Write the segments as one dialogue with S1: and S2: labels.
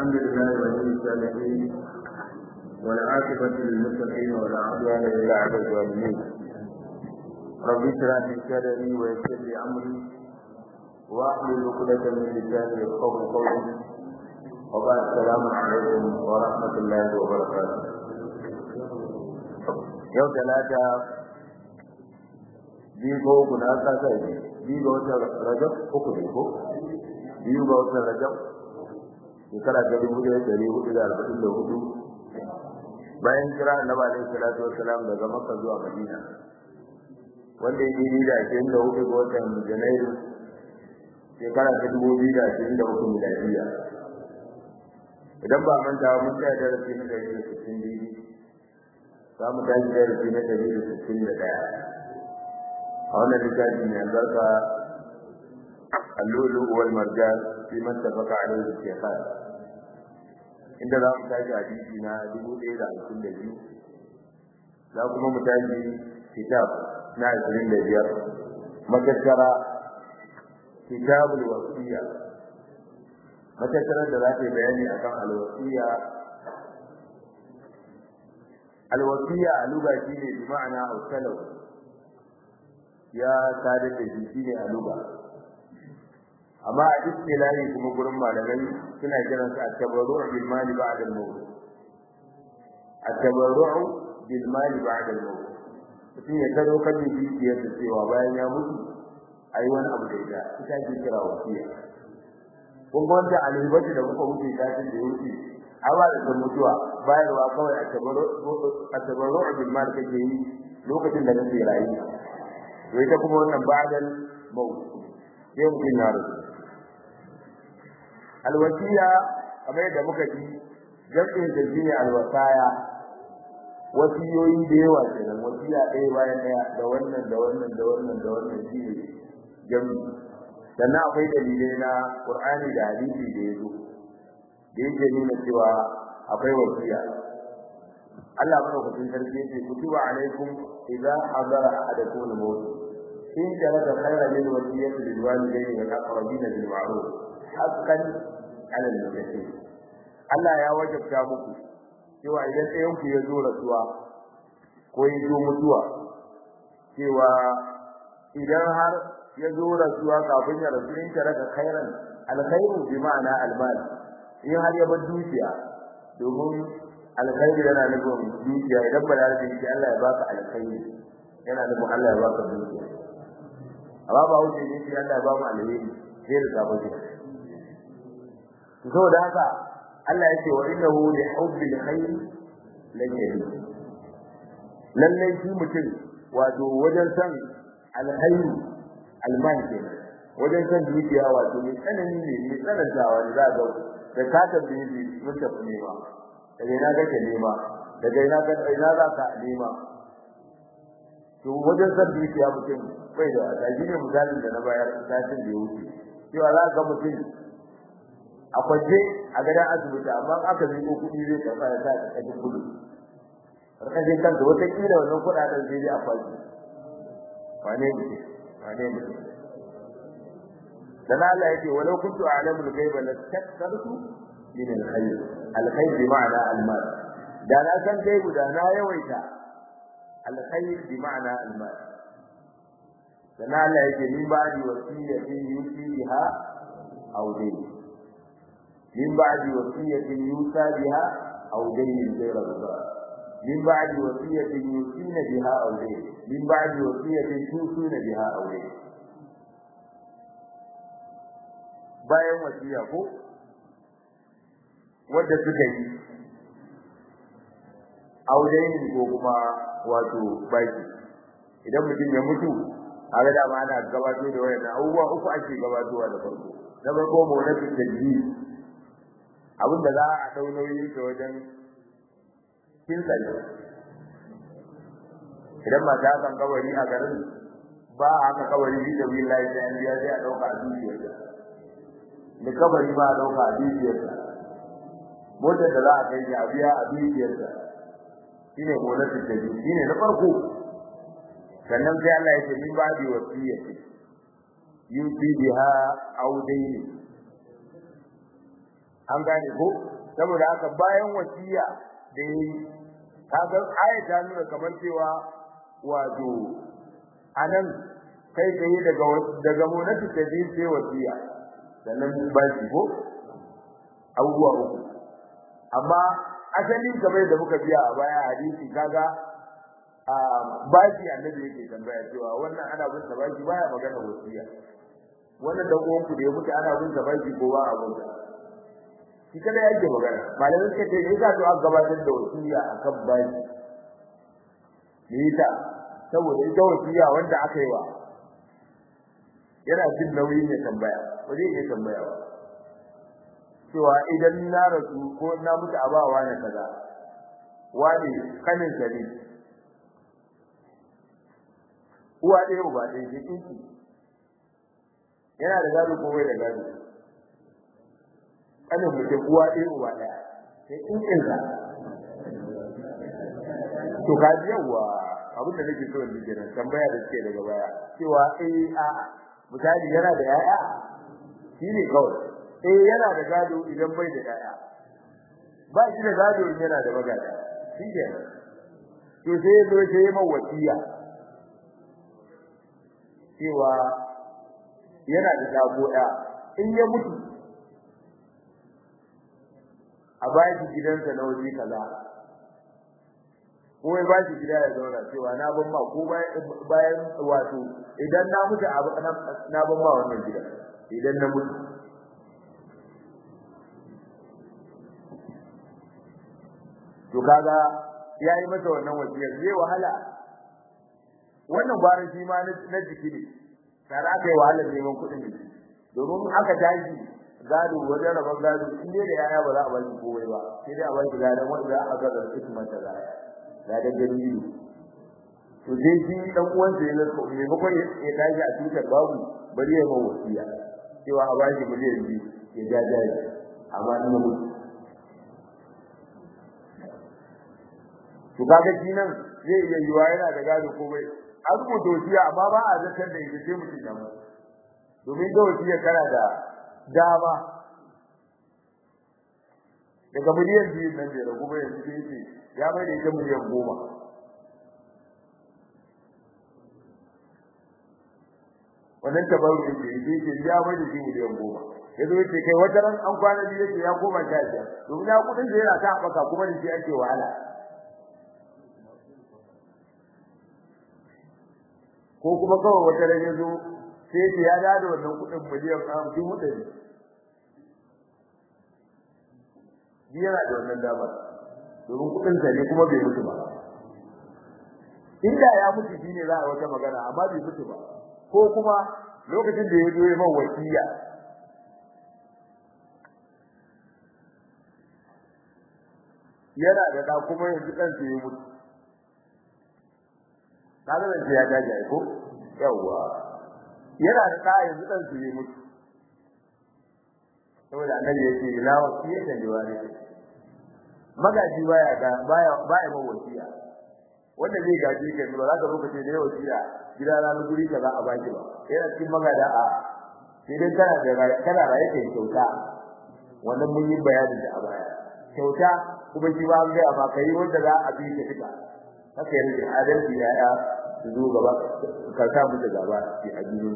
S1: الحمد لله ولي الصالحين والعاقبة للمتقين ولا عدوان إلا على الظالمين رب اشرح لي صدري ويسر لي أمري واحلل عقدة من لساني يفقهوا قولي وبعد السلام عليكم ورحمة الله وبركاته yau talata biyu ga uku na kasa ne biyu ga watan rajab uku ne ko biyu ga watan rajab shekara ta dubu ɗaya ɗari hudu da arba'in da hudu bayan kira annabi alaihi salatu wassalam daga makka zuwa madina wanda ya daidai da ashirin da hudu ga watan janairu shekara ta dubu biyu da ashirin da hudu miladiya idan ba manta mun tsaya darasi na ɗari da sittin biyu za mu tashi darasi na ɗari da sittin da ɗaya a wannan littafi mai albarka اللؤلؤ والمرجان فيما اتفق عليه الشيخان inda za mu tashi hadisi na dubu ɗaya da hamsin da biyu za kuma mu tashi kitab na ashirin da biyar matattara kitabul wasiya matattarar da za ta yi bayani akan alwasiya alwasiya a luga shi ne bi ma'ana ausalau ya sadar da shi shi ne a luga amma a istilahi kuma gurin malamai suna kiran sa at-tabarru' bil mali ba'da al-maut at-tabarru' bil mali ba'da al-maut mutum ya kado kan dukiyar da cewa bayan ya mutu ai wani abu da ita ita ce kira wasiya kun ga wanda alibati da muka wuce kafin da wuce awa da san mutuwa bayarwa kawai at-tabarru' bil mali kake yi lokacin da kake rayu to ita kuma wannan ba'da al-maut sai mutum na rasu alwasiya kamar yadda muka ji jam'in da shine alwasaya wasiyoyi da yawa kenan wasiya ɗaya bayan ɗaya da wannan da wannan da wannan da wannan shine jam'i sannan akwai dalilai na Qur'ani da hadisi da yazo da yake nuna cewa akwai wasiya Allah madaukakin sarki yake kutuba alaikum idza hadara ahadakum al-maut in jarada khayran lil wasiyati lil walidayni wal aqrabina bil ma'ruf haqqan ala al-muttaqin Allah ya wajabta muku cewa idan ɗayan ku ya zo rasuwa ko ya zo mutuwa cewa idan har ya zo rasuwa kafin ya rasu in ta raka khairan alkhairu bi ma'ana almal in har ya bar dukiya domin alkhairu yana nufin dukiya idan ba da shi Allah ya baka alkhairu yana nufin Allah ya baka dukiya amma ba wuce ne shi Allah ya ba mu alheri sai da sabon saboda haka Allah ya ce wa innahu li hubbil khair lajari lalle shi mutum wato wajen san alkhair alman kenan wajen san dukiya wato mai tsanani ne mai tsanantawa ne za ga da ka tambaye shi mun tafi nema daga ina kake nema daga ina ka ina za ka nema to wajen san dukiya mutum bai da wata shi ne misalin da na bayar satin da ya wuce cewa za ka mutum a kwaje a gadon asibiti amma aka miƙo kuɗi zai karɓa ya sa ƙarƙashin kudu ƙarƙashin kanka wata ƙila wannan kuɗaɗen sai dai a kwaje wane ne wane ne dan Allah yake walau kuntu a'lamul ghaiba lastaktartu min al-khayr al-khayr bi ma'ana al-mal da na san gaibu da na yawaita al-khayr bi ma'ana al-mal dan Allah yake min ba'di wasiyatin yusi biha aw dayn من بعد وصية يوصى بها أو دين غير الضار من بعد وصية يوصين بها أو دين من بعد وصية توصون بها أو دين bayan wasiya ko wadda suka yi audaini ko kuma wato baki idan mutum ya mutu a ga dama ana gabato da wayannan abubuwa uku ake gabatowa da farko na farko mawlatu tajjid abinda za a dau nauyin ta wajen kinsa idan ba ta kan kawari a garin ba haka kawari bi da willahi da an biya sai a dauka a dukiyar da kabari ma a dauka a dukiyar motar da za a kai a biya a dukiyar shine gonatu ta biyu shine na farko sannan sai Allah ya ce min ba bi wasiyati yusi biha aw dayni an gane ko saboda haka bayan wasiya da yayi kaga aya ta nuna kamar cewa wato anan kai tsaye daga daga monati ta ji sai wasiya sannan ba shi ko abubuwa uku amma asalin kamar da muka biya a baya hadisi kaga a baki annabi yake tambaya cewa wannan ana bin sa baki baya magana wasiya wannan da uwan ku da ya mutu ana bin sa baki ko ba a bin sa shi kada yake magana malamin suka ce ne za to aka gabatar da wasiya akan baki me yasa saboda ita wasiya wanda aka yi wa yana jin nauyin ya tambaya ba zai iya tambaya ba cewa idan na rasu ko na mutu a bawa na kaza wani kanin sa ne uwa ɗaya uba ɗaya ke kinki yana da gado ko bai da gado kanin mutum uwa ɗaya uba ɗaya sai kinkin sa to ka ji yawa abin da nake so in ji kenan tambaya da suke daga baya cewa eh a misali yana da yaya shine kawai eh yana da gado idan bai da yaya ba shi da gado in yana da magana shi ke to sai ya zo sai ya wasiya cewa yana da dago ɗaya in ya mutu a bayan gidansa na waje kaza ko ya ba shi gida ya zauna cewa na ban ma ko bayan wato idan na mutu na ban ma wannan gida idan na mutu to kaga yayi masa wannan wasiyar zai wahala wannan gwaran shi ma na jiki ne tare aka yi wahalar neman kuɗin jiki domin aka tashi gado wajen rabon gado in dai da yaya ba za a ba shi kowai ba sai dai a ba shi gadon wanda za a ga da hikimar ta zaya gadon gani to dai shi dan uwan sa yana so maimakon ya tashi a tutar babu bari ya mawa wasiya cewa a ba shi miliyan biyu ya ja jari amma ina mutu to kaga shi nan zai iya yiwa yana da gado ko bai an rubuta wasiya amma ba a zakar da ita sai mutum ya mutu domin ga wasiya kana da dama daga miliyan biyu nan da ragu bai yanzu sai ce ya mai da ita miliyan goma wannan tabaru da ke yi ce ya mai da shi miliyan goma ya zo ce kai wata ran an kwana biyu yake ya koma sha biyar domin ya kudin da yana ta haɓaka kuma da shi ake wahala ko kuma kawai wata ran ya zo sai ce ya dada wannan kudin miliyan hamsin ɗari yana da wannan damar domin kudin sa ne kuma bai mutu ba inda ya mutu shine za a wata magana amma bai mutu ba ko kuma lokacin da ya zo ya man wasiya yana da da kuma yanzu kansa ya mutu kaga da ya gaji ai ko yawa yana da da yanzu kansa ya mutu saboda annabi yake ila wasiyatan liwari magaji baya ga baya baya ba wasiya wanda zai gaji kai ba za ka lokaci da wasiya gida na na guri kaza a baki ba yana cikin magada a sai dai kana da kana raye kai kyauta wannan mun yi bayani da a baya kyauta kuma shi ba ga amma kai wanda za a bi ka fita haka yanzu adalci ya ya su zo gaba ka sa mu da gaba shi a duniya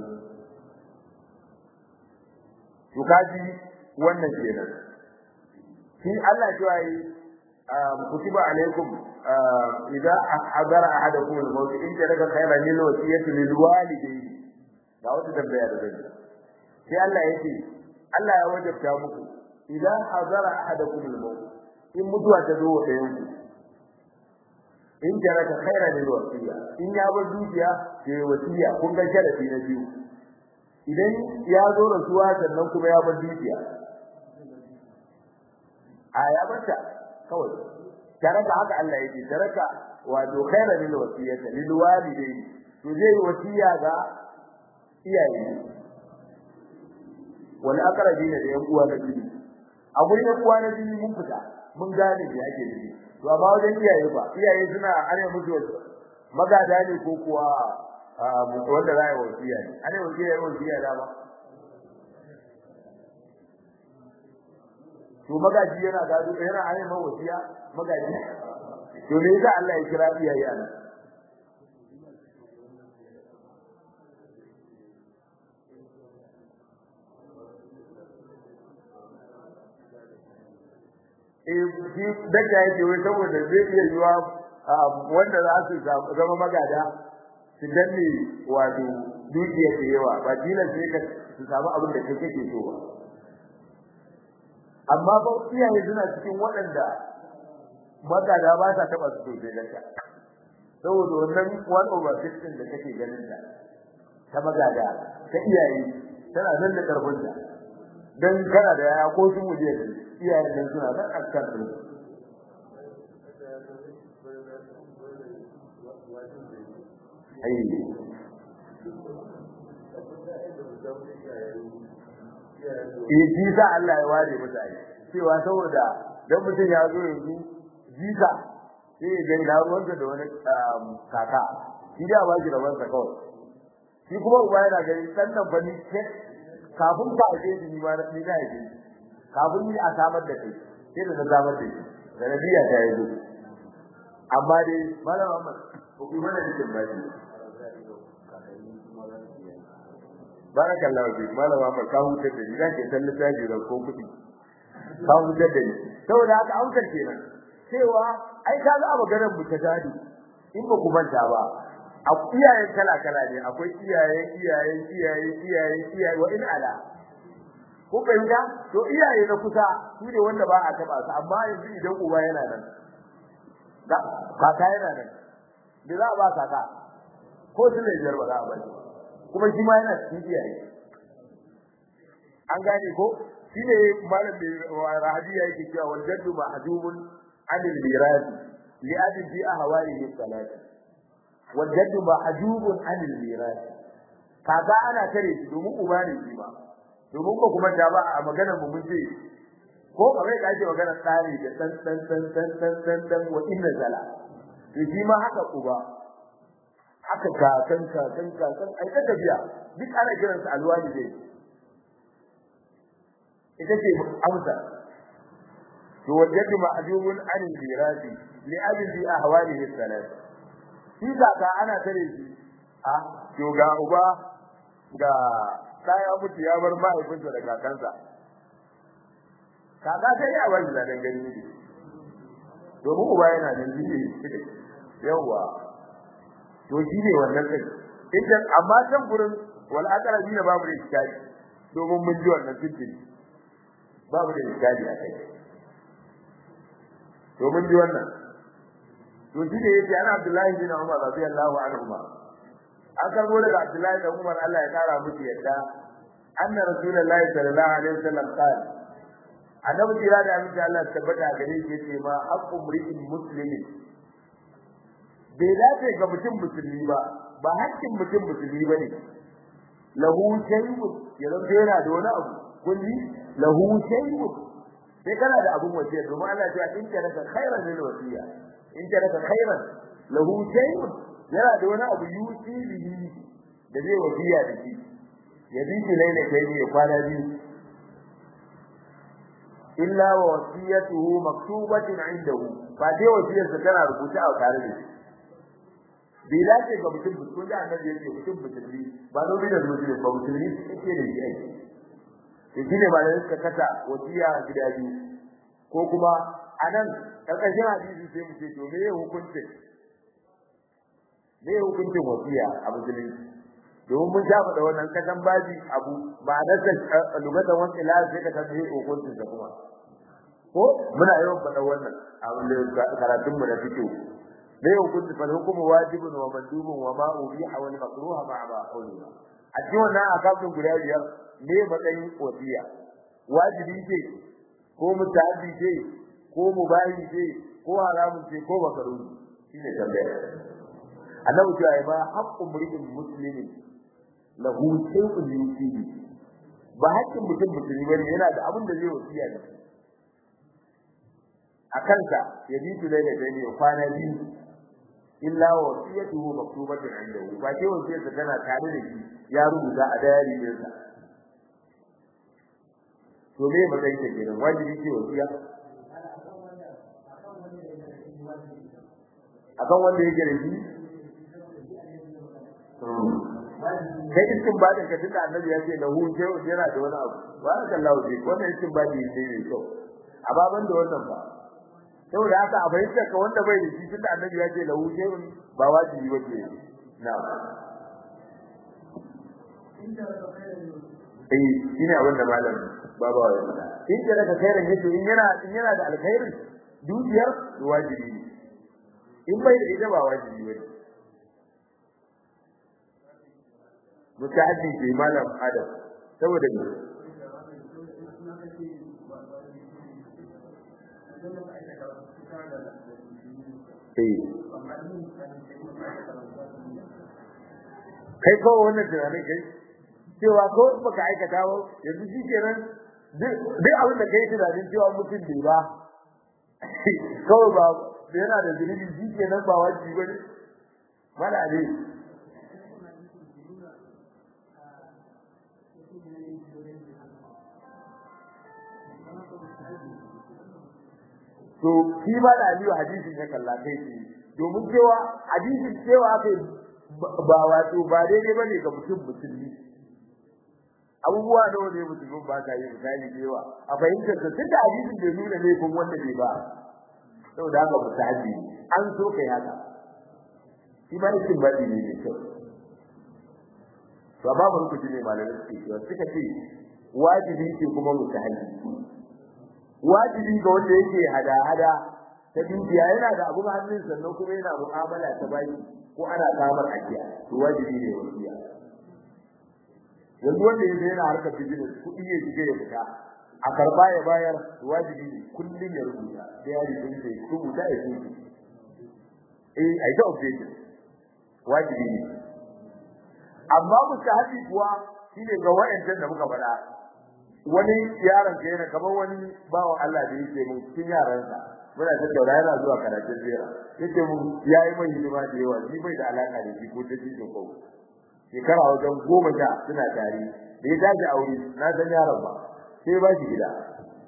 S1: to kaji wannan kenan shi Allah cewa yi kutiba alaikum idza hadara ahadakum al-maut in taraka khayran lil wasiyati lil walidayni da wata tambaya da zai sai Allah yake Allah ya wajabta muku idza hadara ahadakum al-maut in mutuwa ta zo da yanku in taraka khayran lil wasiya in ya bar dukiya sai wasiya kun ga sharafi na biyu idan ya zo rasuwa sannan kuma ya bar dukiya a ya barta kawai taraka haka Allah yake taraka wato khairan lil wasiyati lil walidayni to zai wasiya ga iyaye wal aqrabin da yan uwa da bibi a gurin yan uwa na bibi mun fita mun gane me yake nufi to amma wajen iyaye ba iyaye suna ana musu magada ne ko kuwa wanda za a yi wasiya ne ana wasiya yi wasiya da ba to magaji yana gado yana ayyama wasiya magaji to me yasa Allah ya kira iyaye anan eh shi daga yake wai saboda zai iya yiwa wanda za su zama magada su danne wato dukiya da yawa ba tilan sai ka su samu abin da kake kake so ba amma ba iyaye suna cikin waɗanda magada ba sa taɓa su sosai da ka saboda wannan one over sixteen da kake ganin ta ta magada ta iyaye tana nan da karfin ta dan kana da yaya ko sun muje iyayen nan suna nan a kan su ai eh shi sa Allah ya ware mutane cewa saboda dan mutum ya zo yanzu jika sai ya gani da ruwansa da wani kaka shi da ba shi da wansa kawai shi kuma uba yana gani dan nan fa ni kafin ka aje shi ni ma ni na yi kafin ni a samar da kai sai da na samar da shi da nabiya ta yi amma dai malam Muhammad ko kuma da cikin baki barakallahu fi malam Muhammad ka huta da ni zake san lissafi da ko kudi ka huta da ni saboda haka aukar kenan cewa ai ka ga maganar mu ta gado in ba ku manta ba a iyayen kala kala ne akwai iyaye iyaye iyaye iyaye iyaye wa in ala ko fahimta to iyaye na kusa su ne wanda ba a taba su amma yanzu idan uba yana nan da kaka yana nan da za a ba kaka ko su ne biyar ba za a ba shi kuma shi ma yana cikin iyaye an gane ko shi ne malam da rahadiya yake cewa wal jaddu mahdumun anil mirasi li adin fi ahwalihi salati wal jaddu mahdumun anil mirasi kaga ana tare shi domin uba ne shi ba domin ko kuma da ba a maganar mu mun ce ko kamar da ake magana tsari da dan dan dan dan dan dan dan wa inna zala to shi ma haka uba haka kakan kakan kakan ai ta tafiya duk ana kiran su alwali dai ita ce amsa to wajadu ma'jubun an al-mirasi li abin bi ahwalihi salat shi kaka ana tare shi a to ga uba ga ya mutu ya bar mahaifinsa da kakansa kaka sai ya bar da dan gani ne domin uba yana nan jiye yawa to shi ne wannan kai idan amma can gurin wal aqrabi na babu da iskali domin mun ji wannan tuntuni babu da iskali a kai to mun ji wannan to shi ne yake ana Abdullahi bin Umar radiyallahu anhu an karbo daga Abdullahi da Umar Allah ya kara musu yadda anna rasulullahi sallallahu alaihi wasallam qala annabi jira da amince Allah tabbata gare shi yace ma haqqu mri'in muslimin bai dace ga mutum musulmi ba ba haƙƙin mutum musulmi bane lahu shay'un ya zama yana da wani abu kulli lahu shay'un sai kana da abun wasiya domin Allah ya ce in ka raka khairan lil wasiya in ka raka khairan lahu shay'un yana da wani abu yusi bihi da zai wasiya da shi ya bi shi laila kai ne ya kwana biyu illa wa wasiyatuhu maktubatin indahu ba dai wasiyarsa tana rubuta a tare da shi bai dace ga mutum kun da annabi yake mutum musulmi ba nomi da musulmi ba musulmi yake da shi aiki to shine ba da suka kasa wasiya gida biyu ko kuma anan karkashin hadisi sai mu ce to me hukuncin me hukuncin wasiya a musulunci domin mun sha faɗa wannan kasan baji abu ba da ta lugatan wani ila sai ka san me hukuncin sa kuma ko muna yawan faɗa wannan a karatun mu da fito me hukunci fa hukumu wajibun wa mandubun wa ma ubiha wal makruha ma ba qawliha a cikin wannan akabin guda biyar me matsayin wasiya wajibi ce ko mutaaddi ce ko mubahi ce ko haramun ce ko makaruhi shine tambaya annabi cewa ba haqqu mri'in muslimin lahu shay'un yusibi ba haƙƙin mutum musulmi bane yana da abin da zai wasiya da a kanka ya bi su da ne kwana biyu illa wasiyatuhu maktubatun indahu ba ke wasiyarsa tana tare da shi ya rubuta a dayari ɗinsa to me matsayin ta kenan wajibi ce wasiya akan wanda yake da shi kai iskin ba ka tunda annabi ya ce lahu shay'un yana da wani abu barakallahu fi wannan iskin ba ne ne kyau a baban da wannan ba saboda haka a bayyana ka wanda bai da shi tunda annabi ya ce lahu shay'un ba wajibi ba ke na'am eh shine abin da malam baba ya faɗa in da daga khairin yace in yana in yana da alkhairin dukiyar wajibi ne in bai da ita ba wajibi ba mutaaddi ke malam adam saboda ne kai ko wannan tunanin kai cewa ko baka aikata ba yanzu shi kenan duk abin da kai tunanin cewa mutum bai ba kawai ba yana da zunubi shi kenan ba wajibi ba ne mana ne to shi ba da aliyu hadisin ya kalla kai shi domin cewa hadisin cewa kai ba wato ba daidai bane ga mutum musulmi abubuwa nawa ne musulmin ba ka yi misali da yawa a fahimtar da duk hadisin da nuna ne kun wanda bai ba saboda haka mutahaji an so kai haka shi ma iskin baɗi ne mai kyau to ba mu rubuci ne malamin suke cewa suka ce wajibi ce kuma mutahaji wajibi ga wanda yake hada-hada ta dukiya yana da abun hannun sannan kuma yana mu'amala ta baki ko ana samar ajiya to wajibi ne wasiya yanzu wanda yake yana harkar business kuɗi ya shige ya fita a karba ya bayar wajibi ne kullum ya rubuta sai ya rubuta sai rubuta ya rubuta eh ai da update wajibi ne amma mustahabi kuwa shine ga wa'ancan da muka faɗa wani yaron ka yana kamar wani bawan Allah da yake mun cikin yaransa muna tattauna yana zuwa karatun zira yake mun yayi mai hidima da yawa ni bai da alaka da shi ko ta cikin ko shekara wajen goma sha suna tare da ya tashi aure na san yaron ba sai ba shi gida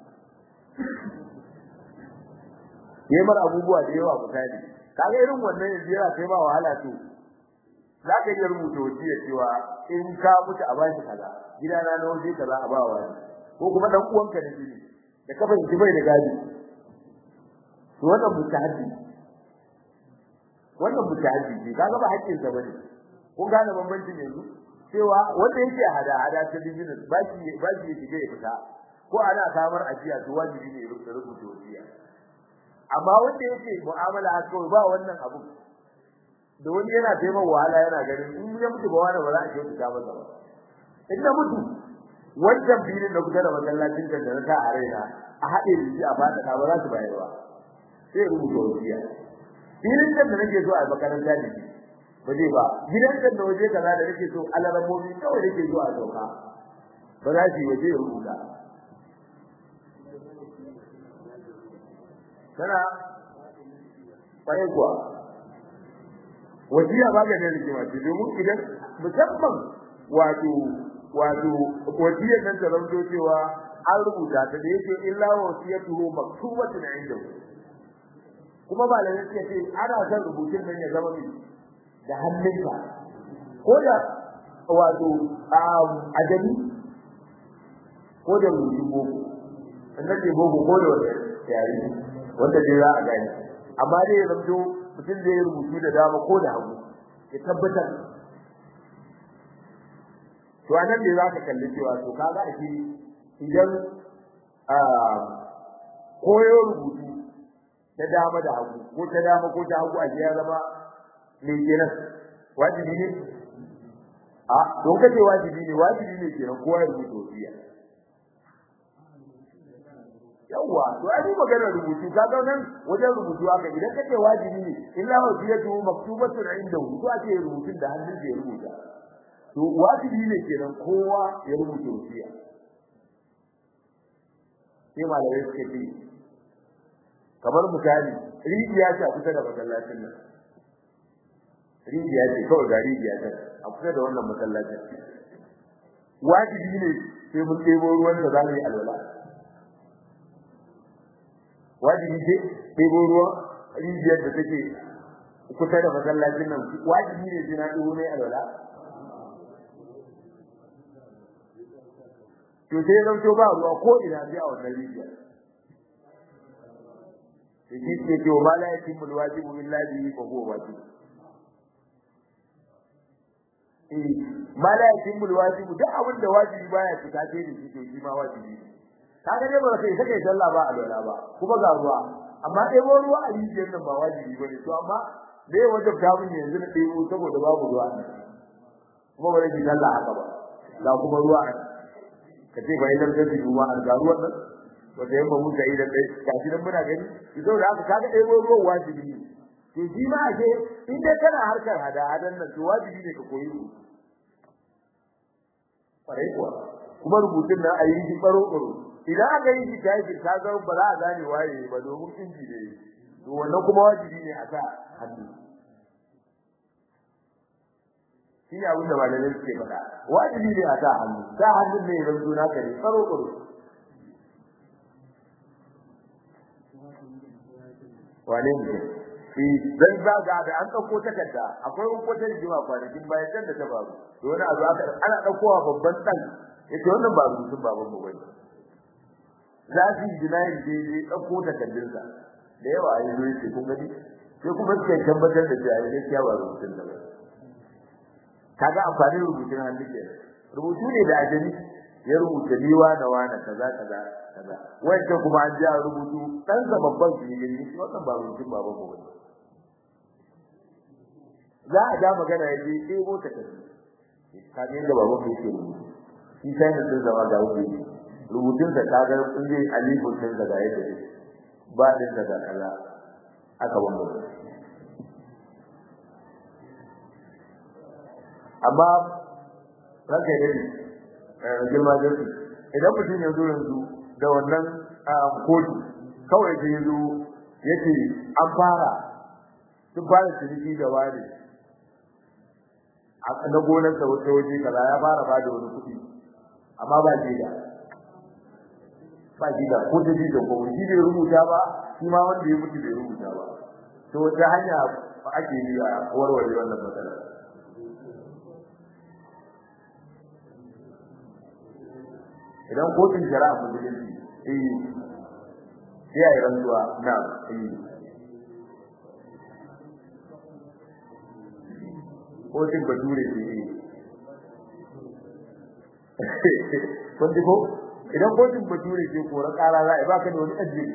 S1: yayi mar abubuwa da yawa misali kaga irin wannan yanzu yana kai ba wahala to za ka iya rubuta wasiya cewa in ka mutu a bashi kaza gidana na waje kaza a ba wani ko kuma dan uwanka da jini da ka fahimci bai da gadi to wannan mutahaddi wannan mutahaddi ne kaga ba haƙƙin sa bane kun gane bambancin yanzu cewa wanda yake hada hada ta business ba shi ba shi yake ya fita ko ana samar ajiya to wajibi ne ya rubuta wasiya amma wanda yake mu'amala haka kawai ba wannan abu da wani yana taimaka wahala yana ganin in ya mutu ba wani ba za a ce ta masa ba in na mutu wancan filin da kusa da masallacin da na sa a raina a haɗe da shi a fada ba za su bayar ba sai rubuta wasiya filin da nake so a makaranta da shi ba zai ba gidan da na waje kaza da nake so alaramomi kawai nake so a sauka ba za su yi waje ya rubuta kana kwarai kuwa wasiya ba ga ne rigima ce domin idan musamman wato wato wasiyar nan ta zanto cewa an rubuta ta da yake illa wasiyatuhu maktubatun indahu kuma ba da yake ce ana son rubutun nan ya zama mai da hannunka ko da wato ajami ko da rubutun boko annabi boko ko da wanda yare wanda dai za a gani amma dai ya zanto mutum zai rubutu da dama ko da hagu ya tabbatar to anan ne zaka kalli cewa to kaga ake idan koyo rubutu ta dama da hagu ko ta dama ko ta hagu a ya zama me kenan wajibi ne a don kace wajibi ne wajibi ne kenan kowa ya rubuta wasiya yawa to ai magana rubutu kaga nan wajen rubutu haka idan kace wajibi ne illa wasiyatu maktubatun indahu to ake rubutun da hannun da ya rubuta to wajibi ne kenan kowa ya rubuta wasiya sai malamai suke ce kamar misali rijiya ce a kusa da masallacin nan rijiya ce kawai ga rijiya ce a kusa da wannan masallacin wajibi ne sai mun ɗebo ruwan da za mu yi alwala wajibi ce ɗebo ruwan rijiyar da take kusa da masallacin nan wajibi ne sai na ɗebo ne alwala to sai zan to ba ruwa ko ina sai a wannan rijiyar shi ke ce wa la yatimmu alwajibu illa bihi fa huwa wajib eh ma la yatimmu alwajibu duk abin da wajibi baya cika sai da shi to shi ma wajibi kaga dai ba sai sai sallah ba alwala ba kuma ga ruwa amma dai ba ruwa a rijiyar nan ba wajibi bane to amma dai wajen ta mun yanzu na dai saboda babu ruwa kuma ba zai sallah haka ba ga kuma ruwa ka ce bai dan sai ruwa an ga ruwan nan wanda yamma mun ga idan dai gashi nan muna gani idan da aka kaga dai ruwan wajibi ne to shi ma ake in dai kana harkar hada hadan nan to wajibi ne ka koyi su kwarai kuwa kuma rubutun nan a yi shi baro baro idan aka yi shi kai shi ka ga ba za a gane waye ba domin inji ne to wannan kuma wajibi ne a sa hannu shi ne abin da malamai suke faɗa wajibi ne a sa hannu sa hannun ne zan zo naka ne baro baro wane ne dan zaga da an dauko takarda akwai hukuncin jima kwanakin bayan can da ta faru to wani abu aka ana daukowa babban dan yace wannan ba rubutun baban mu bane za su yi jinayin da ya dauko takardunsa da yawa a yi zo yace kun gani sai kuma suka tabbatar da cewa ya gaskiya ba rubutun da ba kaga amfanin rubutun hannu ke rubutu ne da ajali ya rubuta liwa da wani kaza kaza kaza wanda kuma an ja rubutu dan sa babban shi ne wannan ba rubutun baban mu bane za a ja magana ya je ɗebo ta tafi kaga yadda baban mu yake rubutu shi sai da sun zama ga wuce rubutun sa kaga in zai alifun sun daga yadda ne ba din daga kaza aka wanda amma ranka ya dade girma jirgi idan mutum ya zo yanzu da wannan kotu kawai da ya zo yake an fara sun fara ciniki da wani a na gonar sa wata waje kaza ya fara ba da wani kuɗi amma ba shi da ba shi da ko da shi da ko shi bai rubuta ba shi ma wanda ya mutu bai rubuta ba to wata hanya ake yi a warware wannan matsala idan kotun shari'a musulunci eh sai a yi rantsuwa na eh kotun bature ce eh kun ji ko idan kotun bature ce kora kara za a yi baka da wani ajiye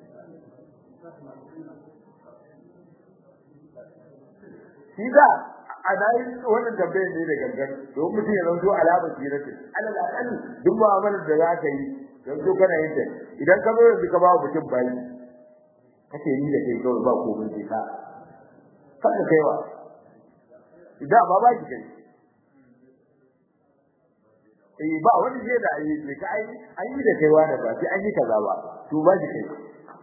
S1: shi za a nayi wannan tambayar ne da gangan don mutum ya zanto alamar jirati alal aqal duk mu'amalar da za ka yi yanzu kana yin ta idan ka zo yanzu ka ba mutum bayi kace ni da kai kawai ba komai sai ka kada kaiwa idan ba ba ki kai eh ba wani je da yi ne ka ai an yi da kaiwa da ba sai an yi kaza ba to ba ki kai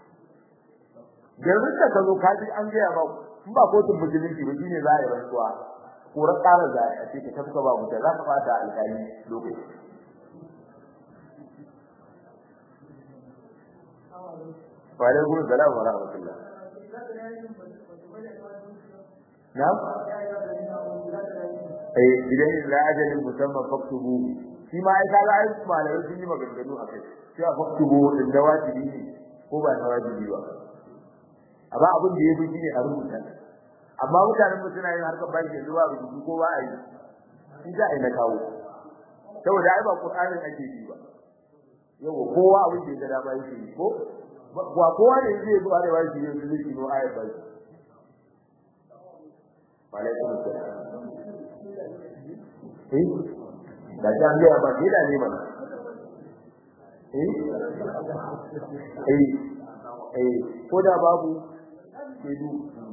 S1: garin ka zo ka ji an ga ba in ba kotun musulunci ba shine za a yi rantsuwa korar ƙara za a ce ka tafka ba mutum za ka fata alƙali lokaci wa alaikum salam wa rahmatullah na'am eh idan la ajalin musamman faktubu shi ma ai kaga ai malamai sun yi maganganu a kai cewa faktubu din da wajibi ne ko ba na wajibi ba amma abin da yafi shine a rubuta amma mutanen mu suna yin harkar banki yanzu ba rubutu ko ba a yi shi za a yi na kawo saboda ai ba qur'anin ake yi ba yawa kowa abin da ya ga dama yake yi ko ba kowa ne zai zo arewa shi yanzu zai kino ayat ba alaikum assalam eh da ta biya ba ke da ne mana eh eh eh ko da babu kedu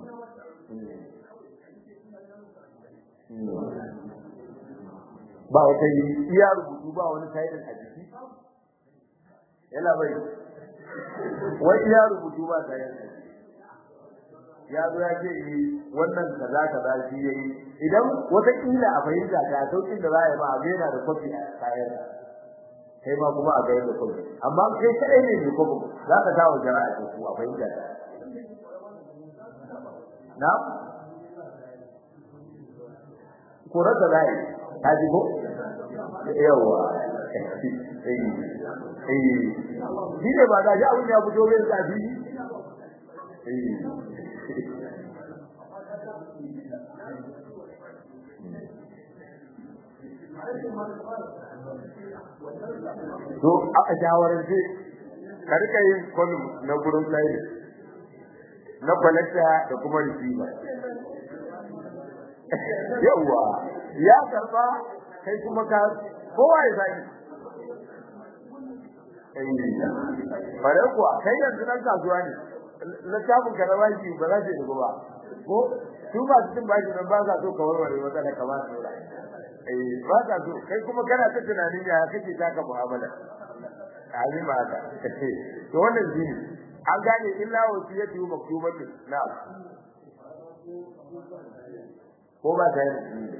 S1: ba wata iya rubutu ba wani tayar a jiki yana bai wai iya rubutu ba tayar a jiki ya zo ya ce wannan kaza kaza shi yayi idan wata kila a fahimta ta saukin da za a yi ba a gaina da kwafi a kayan kai ma kuma a gayar da kuma amma kai kadai ne mai kuma za ka dawo jama'a ce ku a fahimta na kora da zai ta ji ko yawa eh eh shi ne ba ga ji abin ya fito bai sa ji eh to a shawarance ka rika yin kolum na gurin layi na collector da kuma receiver yawa ya karba kai kuma ka kowa ya sani bare kuwa kai yanzu nan kasuwa ne littafin ka na baki ba za ta yi ba ko su ba su cin baki nan ba za so ka warware matsala ka ba su eh ba ka so kai kuma kana ta tunanin ya kake taka mu'amala ali ma ka to wannan shine an gane illa wasiyatu maktubatu na ko ba ta yi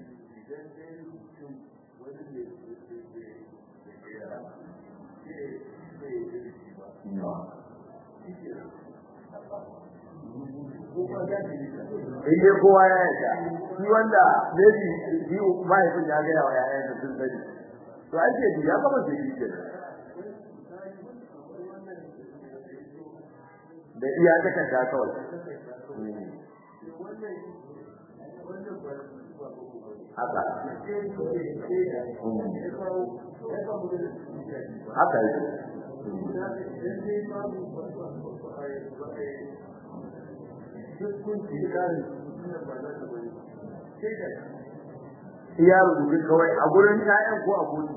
S1: in dai kowa ya yarda shi wanda maybe shi mahaifin ya gaya wa yayan da sun sani to an ce ya kama da shi ke da iya ta kanta kawai haka haka yi iya rubutu kawai a gurin ƴaƴan ko a gudu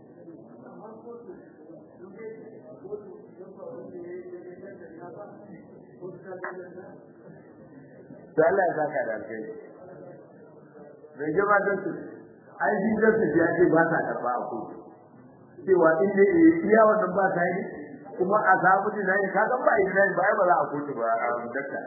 S1: to Allah ya saka da alheri mai jama da su ai shi da su ya ce ba ta karba a kotu cewa in dai iya wannan ba ta yi kuma a samu dinai ka ga ba dinai ba ba za a kotu ba a dakta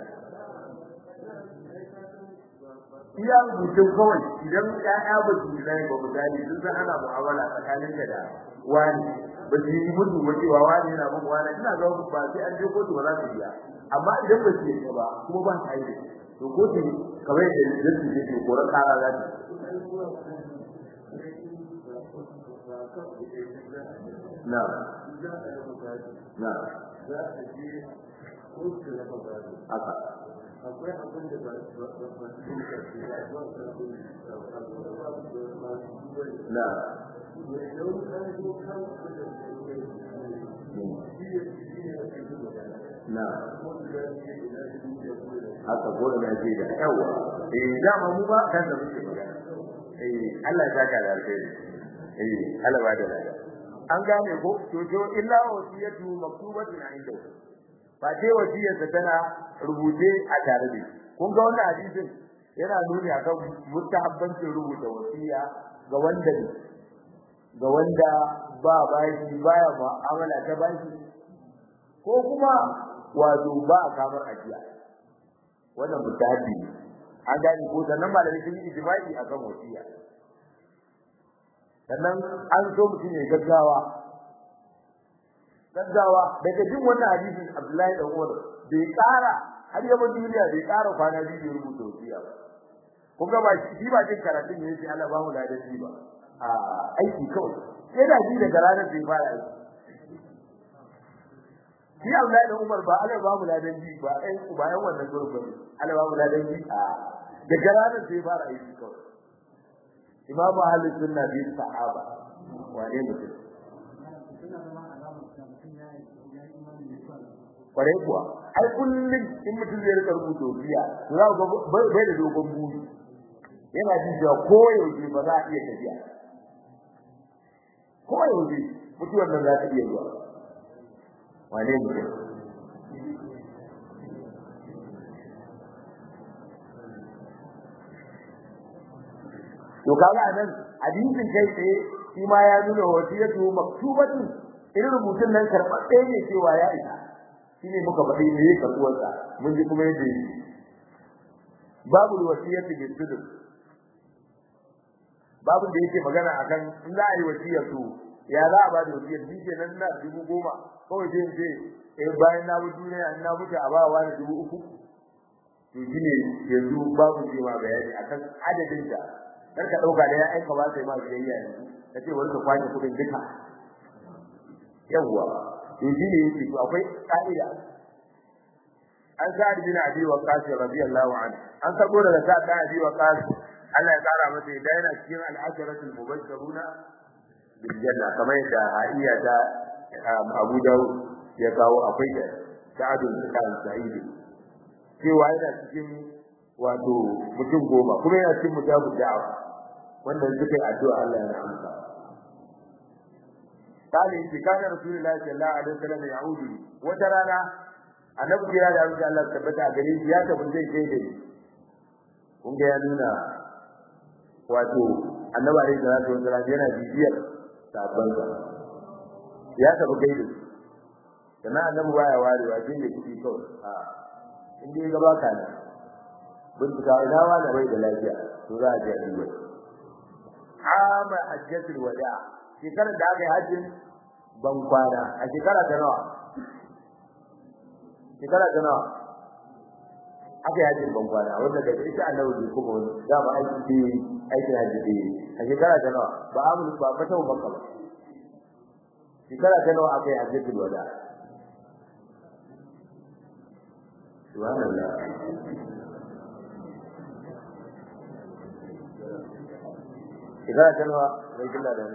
S1: iya rubutun kawai idan ƴaƴa ba su yi ba misali sun san ana mu'amala tsakanin da wani ba su yi mutu ba cewa wani yana bin wani ina ga ba sai an je kotu ba za su biya amma idan ba su yi ba kuma ba ta yi to kotu kamar yadda zai su ce koran kara za ta na na haka
S2: akwai abin da ba su ba su
S1: na na haka gora na ce da yawa eh dama mu ba kan da muke magana eh Allah ya saka da alheri eh Allah ba da lafiya an gane ko to to illa wasiyatu maktubatun inda ba ce wasiyarsa tana rubuce a tare da kun ga wannan hadisin yana nuni akan mustahabbancin rubuta wasiya ga wanda ga wanda ba bashi baya mu'amala ta bashi ko kuma wato ba a kamar ajiya wannan mustahabbi ne an gane ko sannan malamai sun yi ijma'i akan wasiya sannan an so mutum ya gaggawa gaggawa daga jin wannan hadisin Abdullahi dan Umar bai ƙara har yaba duniya bai ƙara kwana biyu ya rubuta wasiya ba kun ga ba shi ba jin karatun ne sai Allah ba mu ladan shi ba a aiki kawai sai da shi daga ranar da ya fara aiki shi Abdullahi dan Umar ba Allah ba mu ladan shi ba ɗan bayan wannan gurin ba Allah ba mu ladan shi a daga ranar da ya fara aiki kawai Imam Ahlus Sunna bi sahaba wane mutum kwarai kuwa ai kullum in mutum zai rika rubuta biya za ga bai da dogon buri yana jin cewa ko yaushe ba za a iya tafiya ko yaushe mutuwar nan za ta iya zuwa wane mutum to kaga nan hadisin kai tsaye shi ma ya nuna wasiyatu maktubatu irin rubutun nan karɓaɗɗe ne cewa ya isa shine muka faɗi me yake karɓuwar sa mun ji kuma yadda yake babu wasiyatu bil sudur babu da yake magana akan in za a yi wasiya to ya za a ba da wasiyar ni ke nan na dubu goma kawai sai ce eh bayan na mutu duniya in na mutu a ba wa da dubu uku to shi ne yanzu babu ce ma bayani akan adadin da kar ka dauka da ya aika ba sai ma biyayya yanzu ka ce wani ka kwace kudin duka yawwa to shi ne yake to akwai ka'ida an sa'ad bin abi waqas radiyallahu anhu an sabo daga sa'ad bin abi waqas Allah ya kara masa idan yana cikin al-asharatul mubashshiruna bil janna kamar yadda hadiya ta Abu Dawud ya kawo akwai da sa'ad bin sa'id cewa yana cikin wato mutum goma kuma yana cikin mujabu da'awa wanda suka yi addu'a Allah ya amsa kale shi kana rasulullahi sallallahu alaihi wasallam ya'udu wata rana annabi ya da Allah Allah tabbata gare shi ya tafi zai kai da kun ga ya nuna wato annabi alaihi salatu wasallam yana bibiyar sabon sa ya tafi kai da kana annabi baya warewa jin da kudi kawai a in dai gaba ka ne bincika ina wani bai da lafiya to za a je a duba ama hajjatul wada shekarar da aka yi hajjin ban kwana a shekara ta nawa shekara ta nawa aka yi hajjin ban kwana wanda da ita annabi bai kuma wani za mu aiki ce aikin hajji da yi a shekara ta nawa ba amul ba ba ta makka ba shekara ta nawa aka yi hajjatul wada subhanallah shekara ta nawa bai killa da ni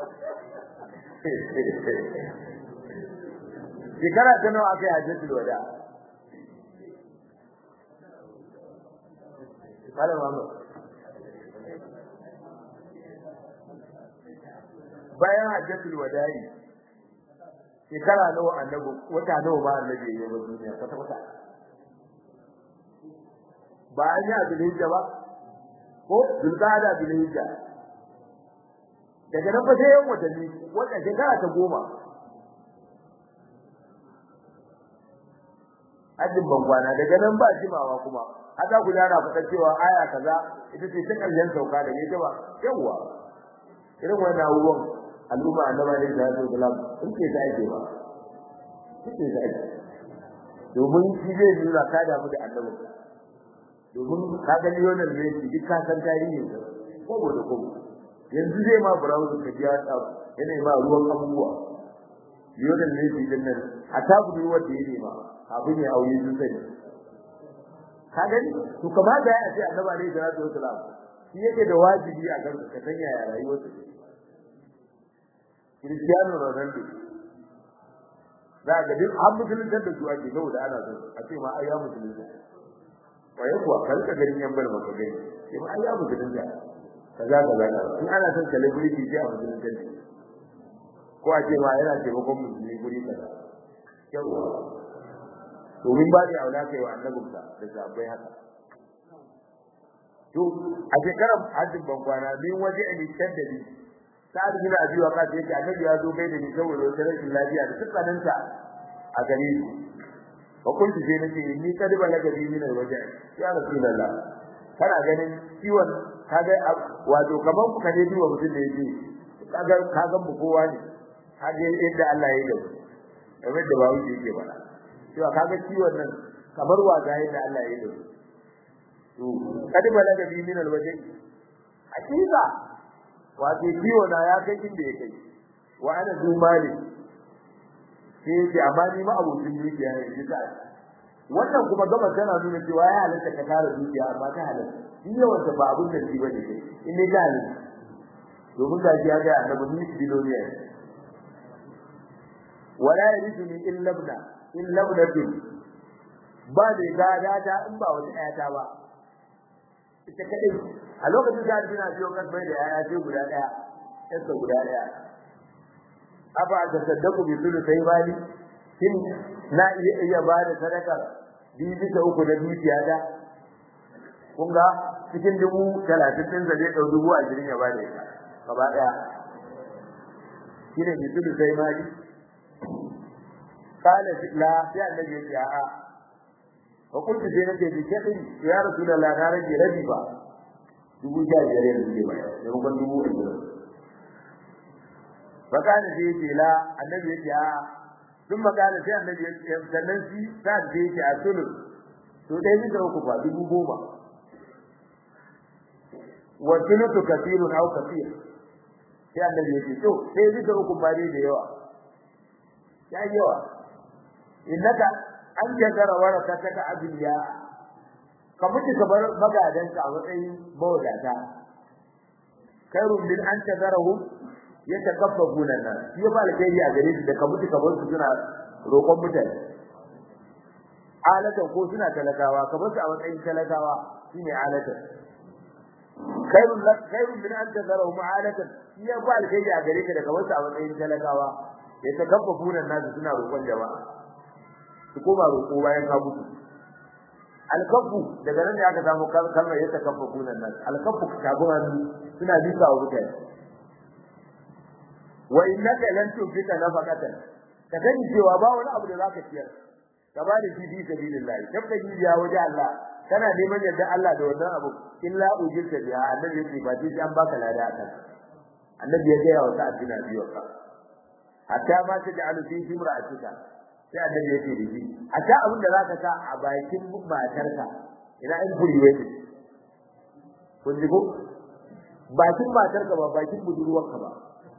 S1: shekara ta nawa aka yi hajjatul wada kala mamu bayan hajjatul wada'i shekara nawa annabi wata nawa ba annabi ya yi duniya kwata kwata ba an yi abin hijja ba ko zulqa'ada bil hijja daga nan fa sai yan watanni wata shekara ta goma hajjin bangwana daga nan ba jimawa kuma haka ku yana fata cewa aya kaza ita ce ta karshen sauka da ne ba yawa irin wannan abubuwan al'umma annaba ne da su gulam in ce ta ake ba ce ta ake domin shi zai nuna ka damu da annabi domin ka ga Lionel Messi duk ka san tarihin sa ko da ko yanzu zai ma browser ka ji ya yana ma ruwan abubuwa Lionel Messi din nan a tabu wanda yake ma abin ya aure sun sani ka gani to kamata ya ce annabi alaihi salatu wasalam shi yake da wajibi a kan ka sanya ya rayuwar sa Cristiano Ronaldo za ga duk an musulunta da su ake saboda ana son a ce ma ai ya musulunta waye kuwa karka garin yan bar maka gani sai ma ai ya musulunta kaza kaza in ana son celebrity sai a musulunta ne ko a ce ma yana taimakon musulmi guri kaza yawa domin ba da aula kai wa annabinka da sabai haka to a shekarar hajjin bankwana min waje a nisan da ni sa'ad bin abi waqas yake annabi ya zo gai da ni saboda wata rashin lafiya da tsakaninta a gare ni wa kuntu sai nace ni kad balaga bi min alwaja ya rasulullah kana ganin ciwon kaga wato kaman ku kane duwa mutum da yake kaga kaga mu kowa ne kaga yadda Allah ya yi da mu kamar da bawo yake bana cewa kaga ciwon nan kamar waga yadda Allah ya yi da to kad balaga bi min alwaje hakika wato ciwo na ya kai inda ya kai wa ana zu mali sai yace amma ni ma abokin dukiya ne ji ta wannan kuma gaba tana nuna cewa ya halatta ka tara dukiya amma ta halatta shi yawan ta ba abun da shi bane kai in ne ga ni domin ga ya ga annabi ni biloniya wala yariduni illa ibna illa ibnatun ba da gada ta in ba wata ayata ba ita kadai a lokacin da dina biyo kan bai da yaya ce guda daya sai guda daya aba da saddaku bi sulu sai bani kin na iya iya ba da sadaka biyu bisa uku da dukiya da kun ga cikin dubu talatin din zai dau dubu ashirin ya ba da ita gaba daya shine bi sulu sai bani kana la sai annabi ya ce a'a wa kuntu sai nake bi kadin ya rasulullah na rage rabi ba dubu sha biyar yanzu ne ba da rukun dubu ashirin fakana sai yace la annabi yace a sun makana sai annabi yace sannan shi sa da yace a sulu to dai ni da uku fa dubu goma wa sulutu kathirun aw kathir sai annabi yace to sai ni da uku ba dai da yawa ya yawa innaka an jagara waraka taka abiya ka mutu ka bar magadanka a matsayin mawadata khairun min an tadarahum yatakaffafuna nan shi ba alkhairi a gare shi da ka mutu ka bar su suna roƙon mutane alatan ko suna talakawa ka bar su a matsayin talakawa shine alatan khairun lak khairun min an tadarahum alatan shi ba alkhairi a gare ka da ka bar su a matsayin talakawa yatakaffafuna nan suna roƙon jama'a su koma roƙo bayan ka mutu alkafu daga nan ne aka samu kalmar yadda kafa kunan nan alkafu shagun hannu suna bisa wa mutane wa innaka lan tunfika nafaqatan ka gani cewa ba wani abu da zaka ciyar ka ba da shi fi sabilillah tabba jiya waje Allah kana neman yadda Allah da wannan abu illa ujirta biha annabi yake ba shi an baka lada akan annabi ya ga wa sa'ad bin abi waqa hatta ma taj'alu fi imra'atika sai annabi yake da shi a ta abin da zaka sa a bakin matarka ina in buri wai kun ji ko bakin matarka ba bakin budurwarka ba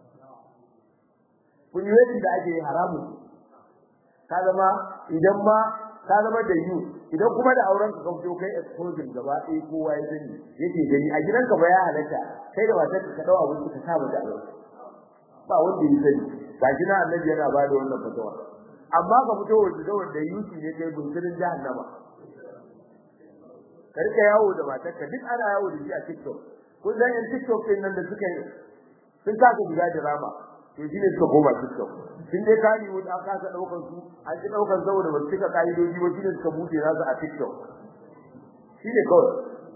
S1: kun yi da ake haramu ka zama idan ma ka zama da yu idan kuma da auren ka ka fito kai exposure gaba ɗaya kowa ya sani yake gani a gidanka ba ya halatta kai da matarka ka dawo abin ka sa mata ba wanda ya sani gashi na annabi yana ba da wannan fatawa amma ka fito waje da wanda yuki ne kai bunkirin jahannama karka yawo da matarka duk ana yawo da shi a TikTok kun san yan TikTok din nan da suka yi sun kasa guda drama to shine suka koma TikTok sun dai kani wani an kasa daukar su an ji daukar saboda ba su cika kaidoji ba shine suka bude nasu a TikTok shine kawai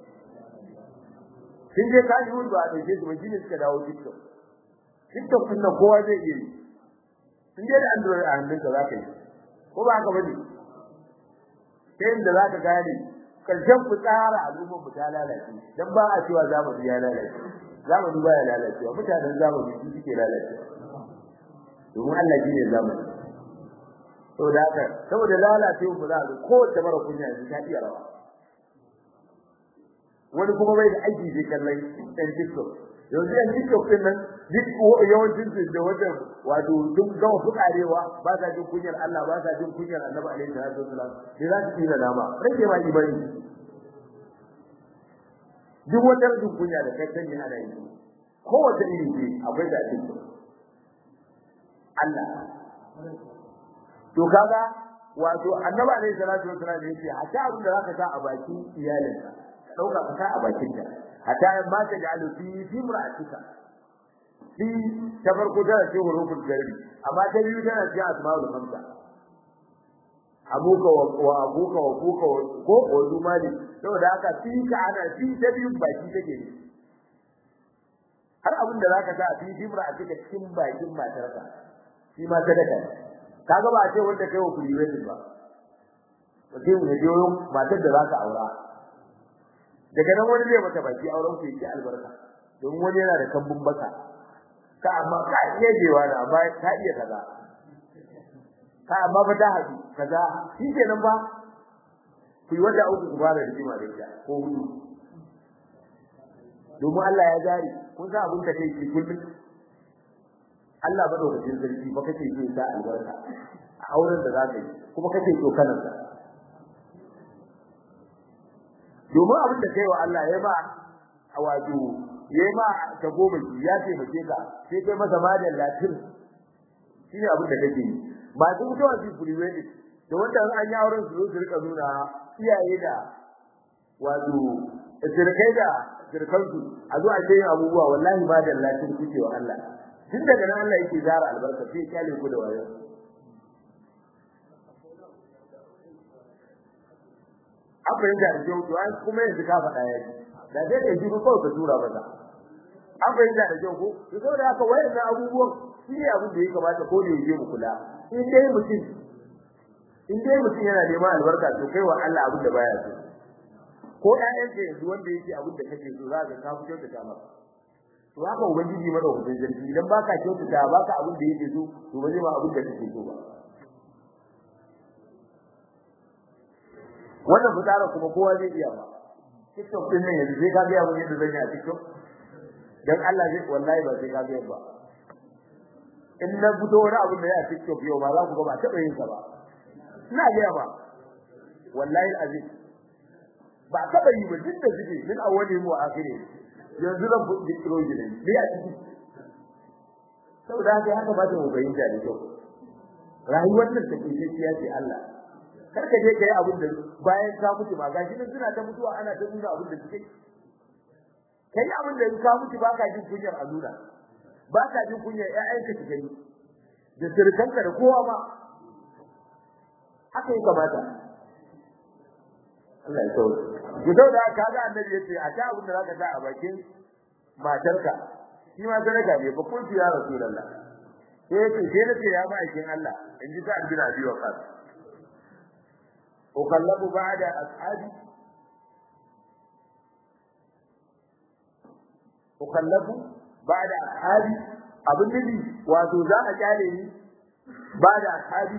S1: sun dai kani wani ba a dauke su ba shine suka dawo TikTok TikTok din nan kowa zai iya yi in dai da Android a hannunka za ka yi ko ba haka bane sai inda za ka gane karshen fitsara al'ummar mu ta lalace dan ba a cewa zamani ya lalace zamani ba ya lalacewa mutanen zamani su suke lalacewa domin Allah shine zamani saboda haka saboda lalacewa mu za ko ta mara kunya yanzu ta iya rawa wani kuma bai da aiki sai kallon ɗan TikTok yanzu yan TikTok din nan duk yawancin su da wajen wato duk gama fukarewa ba sa jin kunyar Allah ba sa jin kunyar Annabi alaihi salatu wasalam sai za su tsira dama rage ma imani duk wata rajin kunya da kai sanya ana yi kowace iri ce akwai da TikTok Allah to kaga wato Annabi alaihi salatu wasalam yace hatta abin da zaka sa a bakin iyalinka ka dauka ka sa a bakin ta hatta ma ta ja'alu fi fi imra'atika fi ta farko tana ce hurufin garbi amma ta biyu tana ce asma'ul khamsa abuka wa abuka wa kuka ko ko zumali saboda haka fi ka ana fi ta biyu baki take ne har abin da zaka sa fi jimra a cikin cikin bakin matarka shi ma sadaka kaga ba a ce wanda kai wa kuliwai ba ba sai mu je matar da zaka aura daga nan wani zai mata baki auren ku yake albarka don wani yana da kambun baka ka amma ka iya jewa da amma ka iya kaza ka amma ba ta haɗu kaza shi kenan ba ku yi wata uku ku fara rigima da ita ko hudu domin Allah ya jari kun san abin da kai ki kullum Allah ba lokacin sarki ba kake so ta albarka a auren da zaka yi kuma kake so kanan sa domin abin da kai wa Allah ya ba a wato yayi ma ta goma ya taimake ka sai kai masa madan latin shine abin da kake yi ba duk mutuwa su kuriwe ne da wanda an yi auren su su rika nuna iyaye da wato sirkai da sirkansu a zo a ce abubuwa wallahi ba da latin kuke wa Allah tun daga nan Allah yake zara albarka sai ya kyale ku da wayo an fahimta da kyau to an kuma yanzu ka faɗa ya da dai ka ji ko ka tura mata an fahimta da kyau ko to saboda haka wayannan abubuwan shi ne abin da ya kamata ko da yake mu kula in dai mutum in dai mutum yana neman albarka to kai wa Allah abin da baya so ko ƴaƴanka yanzu wanda yake abin da kake so za ka ka fito da kama to haka ubangiji mada hukun zargi idan baka kyautata baka abin da yake so to ba zai ma abin da kake so ba wannan fitara kuma kowa zai iya ba TikTok din nan yanzu sai ka ga abin yadda zan yi a TikTok dan Allah zai wallahi ba sai ka ga ba in na fito wani abin da ya a TikTok yau ba za ku ga ba taɓa yin sa ba ina ga ba wallahi azim ba taɓa yi ba duk da suke min awwali mu akhiri yanzu zan buɗe kiro gidan ne a ciki saboda haka ya kamata mu bayyana da kyau rayuwar nan take gaskiya ce Allah kar ka je kai abin da bayan ka mutu ba gashi nan suna ta mutuwa ana ta nuna abin da suke kai abin da ka mutu ba ka jin kunyar alura ba ka jin kunyar ƴaƴanka su gani da sirkanka da kowa ma haka yi kamata Allah ya sauke ku da kaga annabi yace a ta abin da zaka sa a bakin matarka shi ma sadaka ne ba kun ya rasulullah sai yace sai nace ya ba aikin Allah in ji ta bin abi waqas ukallabu ba'da ashabi ukallabu ba'da ashabi abin nabi wato za a kyale ni ba'da ashabi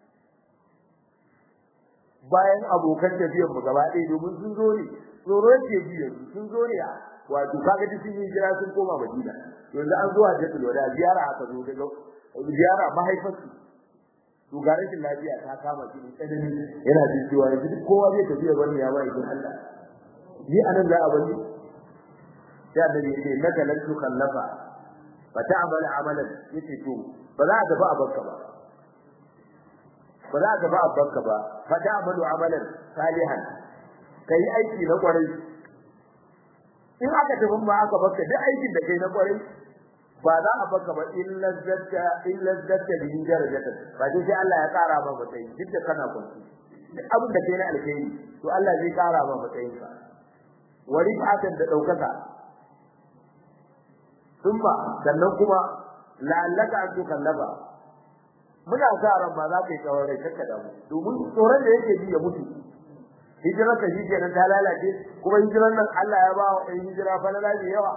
S1: bayan abokan tafiyar mu gaba ɗaya domin sun zo ne tsoro yake ji yanzu sun zo ne wato kaga duk sun yi jira sun koma Madina yanzu an zuwa da wada ziyara aka zo daga ziyara mahaifarsu to ga rashin lafiya ta kama shi tsanani yana jin cewa yanzu duk kowa zai tafi ya bani ya ba idan Allah ni anan za a bani sai annabi yace naka lan tukallafa fa ta'mal amalan yace to ba za a tafi a bakka ba ba za ka ba abbanka ba fa ta'malu amalan salihan kai aiki na kwarai in aka tafi ba aka baka duk aikin da kai na kwarai ba za a baka ba illa zatta illa zatta bi darajata ba dai sai Allah ya kara ma matsayi duk da kana kwanci duk abin da kai na alkhairi to Allah zai kara ma matsayin ka wa rifatan da daukaka thumma sannan kuma la'allaka an tukallaba muna sa ran ba za ka yi tsawon rai kakka da mu domin tsoron da yake ji ya mutu hijirar ka shi kenan ta lalace kuma hijirar nan Allah ya ba wa ɗan hijira fa lalace yawa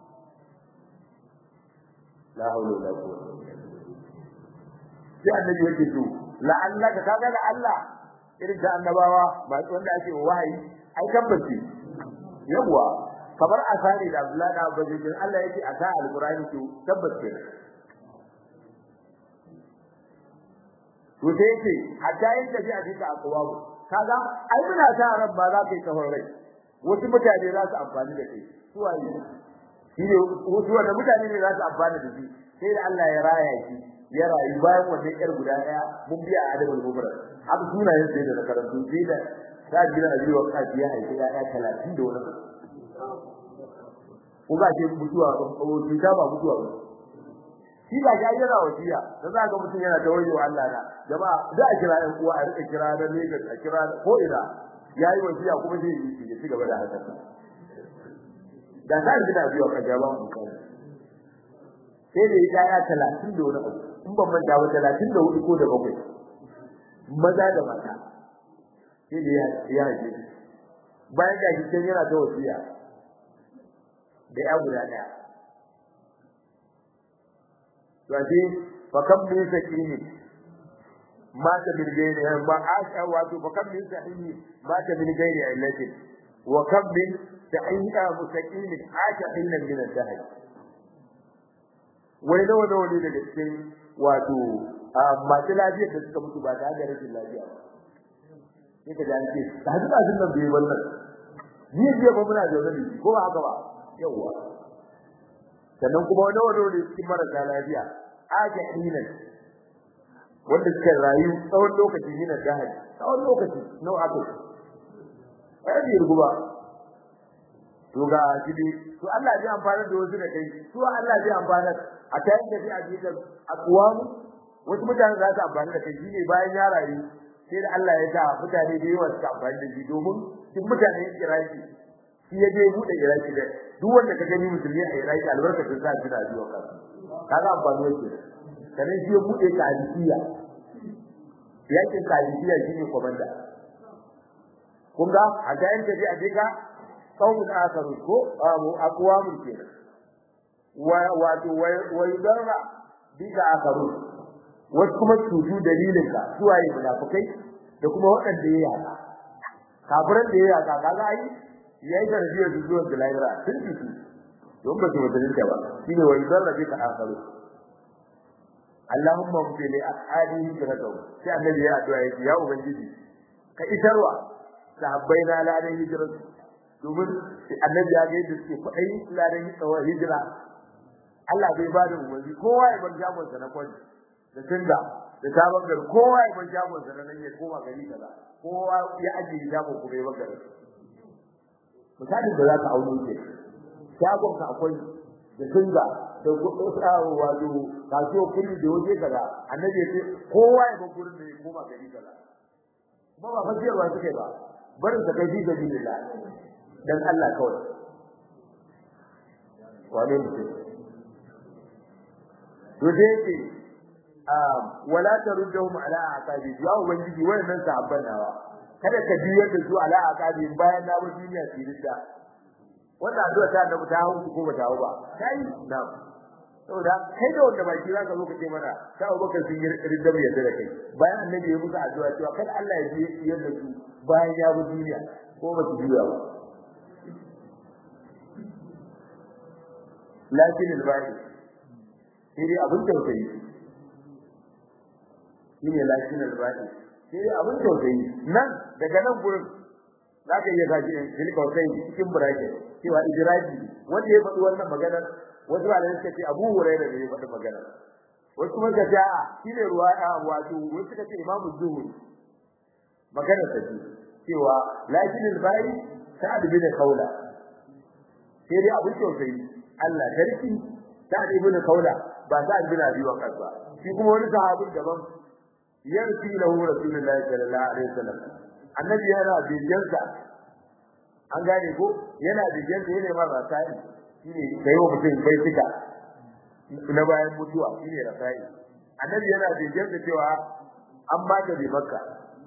S1: la haula wala quwwata sai annabi yake to la'allaka kaga da Allah irin da annabawa ba wanda ake wahayi ai tabbaci yawa kamar asari da Abdullahi da Abu Bakr Allah yake asa alqur'ani to tabbace to sai yake hatta yin tafi a cikin akwabu kaga ai muna sa ran ba za ka yi kafar rai wasu mutane za su amfani da kai su waye shi ne wasu wanda mutane ne za su amfani da shi sai da Allah ya raya shi ya rayu bayan wannan yar guda daya mun biya adabul mubrak haka sunayen sai da karantu sai da ta gina a jiwa kaji ya haifi ya ya 30 da wani ko ga ce mutuwa ko ta ba mutuwa ba shi ba ya yana wasiya da za ga mutum yana ta wajewa Allah na jama'a da a kira ɗan uwa a rika kira da Lagos a kira ko ina yayi wasiya kuma zai yi ya ci gaba da haka da ka ji da biyo ka jaba mu kai sai da ya ya 30 da wani abu in ban manta ba 34 ko da bakwai maza da mata sai da ya ya ji bayan da shi yana ta wasiya da ya guda daya wace fakam min sakini mata min gairi ma asha wato fakam min sakini mata min gairi illati wa kam min sa'iqa mustaqimi asha illan min al-dahr wai nawa nawa ne daga cikin wato masu lafiyar da suka mutu ba da da rashin lafiya ba sai ka ji ce da hadu azin nan bai wannan ni jiya ba muna zaune da ko ba haka ba yawwa sannan kuma wani wani ne cikin marasa lafiya aja hinan wanda suka rayu tsawon lokaci ne na jahili tsawon lokaci nau aka ai bai rubu ba to ga gidi to Allah zai amfana da wasu da kai to Allah zai amfana a tayin da zai aje da aqwam wasu mutane za su amfana da kai shine bayan ya rayu sai da Allah ya sa mutane da yawa su amfana da shi domin duk mutane Iraki shi ya je bude Iraki da duk wanda ka gani musulmi a Iraki albarkatun sa shi da biyo ka kaga amfani yake sanin shi ya bude kadisiya yakin kadisiya shine komanda kun ga a ga yanda dai a dika qaumun akaru ko abu aqwamun kenan wato wai darra bika akaru wasu kuma cutu dalilin ka suwaye munafikai da kuma waɗanda ya yaka kafiran da ya yaka kaga ai yayi tarbiyyar su zuwa lahira sun cutu don ba su mutunta ba shine wai darra bika akaru Allahumma mfi li ashabihi hijratuhum sai annabi ya addu'a yake ya ubangiji ka isarwa sahabbai na ladan hijratu domin annabi ya ga yadda suke faɗai ladan hijira Allah bai ba da umarni kowa ya bar jagon sa na kwani da tinda da sabon gari kowa ya bar jagon sa na nan ya koma gari kaza kowa ya ajiye jagon ku bai bagare misalin da za ka auno ke jagon ka akwai da tinda da gudawa wato kasuwa kulli da waje kaza annabi ya ce kowa ya bar gurin da ya koma gari kaza kuma ba fasiyarwa suke ba barin sa kai fi sabilillah dan Allah kawai wane mutum to dai yake wala taruddahum ala aqabi ya ubangiji wayannan sahabban nawa kada ka biyar da su ala aqabi bayan na bar duniya tirida wannan addu'a ta annabi ta hawo ko ba ta hawo ba kai na saboda kai da wanda baki zaka zo ka ce mana ta Abubakar sun yi ridda mai yadda da kai bayan annabi ya musu addu'a cewa kada Allah ya ji yadda su bayan ya bar duniya ko ba su juya ba lakin al-ba'i sai dai abin tausayi shine lakin al-ba'i sai dai abin tausayi nan daga nan gurin zaka iya gaji in filka kai cikin burake cewa idraji wanda ya faɗi wannan maganar wasu malamai suka ce Abu Hurairah ne ya faɗi maganar wasu kuma suka ce a shine ruwaya wato wasu suka ce Imam Zuhri maganar ta ce cewa lakin al-ba'i sa'ad bin Khawla sai dai abin tausayi Allah sarki Sa'ad ibn Kaula ba Sa'ad bin Abi Waqqas ba shi kuma wani sahabi daban yarfi lahu Rasulullahi sallallahu alaihi wasallam annabi yana bijansa an gane ko yana bijansa yana ma rasai shine kai wa mutum bai fika na bayan mutuwa shine rasai annabi yana bijansa cewa an ba ta bi makka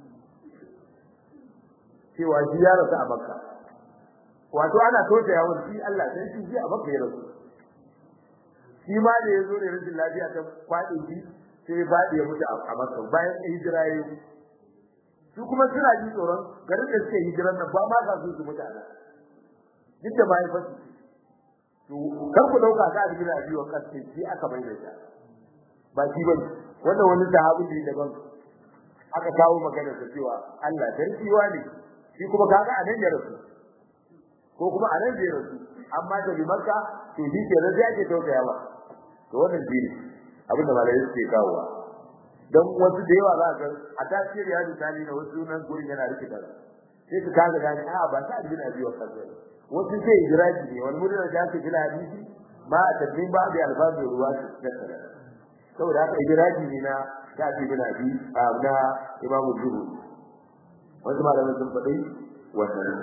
S1: cewa shi ya rasu a makka wato ana tausaya wa shi Allah sai shi ji a makka ya rasu shi ma da yazo ne rashin lafiya ta kwade shi sai ya fadi ya mutu a makka bayan hijira ya su kuma suna ji tsoron garin da suke hijiran nan ba ma ka su su mutu a nan duk da bai fasu to kar ku dauka ka da bila biyo kan sai shi aka bai da ba shi bane wannan wani sahabi ne daban aka kawo magana ta cewa Allah darkiwa ne shi kuma kaga a nan ya rasu ko kuma a nan zai rasu amma da bi makka to shi ke rasu ake tausaya ba to wannan dini abin da malai suke kawowa dan wasu da yawa za ka a tasiri ya ji tani na wasu nan gurin yana rikita sai su kaga gani a ba ta bin abi wa kaza wasu sai hijiraji ne wani mutum da ake gina hadisi ma a tabbin ba da alfazu ruwa su tattara saboda haka hijiraji ne na ta bi bin abi na imamu zuhri wasu malamai sun faɗi wannan